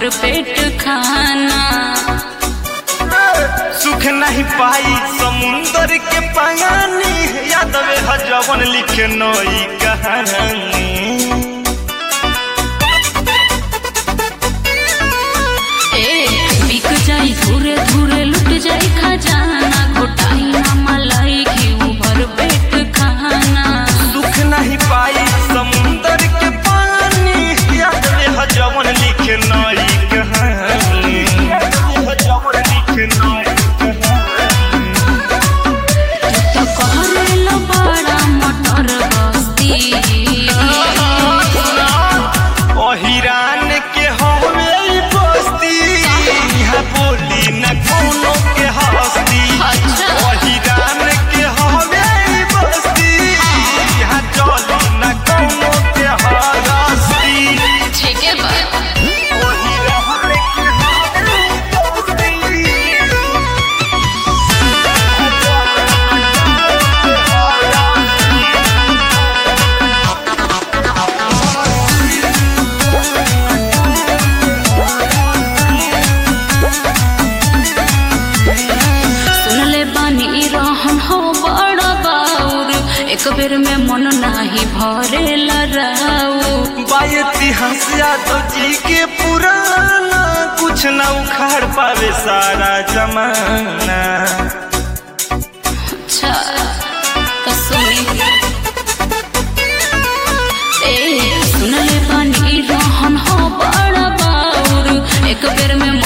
भर पेट खाना सुख नहीं पाई समुंदर के पानी यादव है जवन लिखे नई कहानी ए बिक जाई धुरे धुरे लुट जाई खजाना घोटाई ना मलाई घी भर पेट खाना सुख नहीं पाई समुंदर के पानी यादव है जवन लिखे नई कहानी यादव है जवन लिखे नई तो कहरेल बड़ा मटर बस्ती ओहिरान के हवे ई बस्ती यहाँ बोली न कोनो के हस्ती अच्छा। ओहिरान के हवे ई बस्ती यहाँ चली न कोनो के हस्ती ठीक है बा ओहिरान के हवे ई सुनले बानी रहन हो बड़ा बाउर एक बेर में मन नाही भरेला राउ बाई इतिहास यादव जी के पुराना कुछ न उखाड़ पावे सारा जमाना अच्छा तो सुनी ए सुनले बानी रहन हो बड़ा बाउर एक बेर में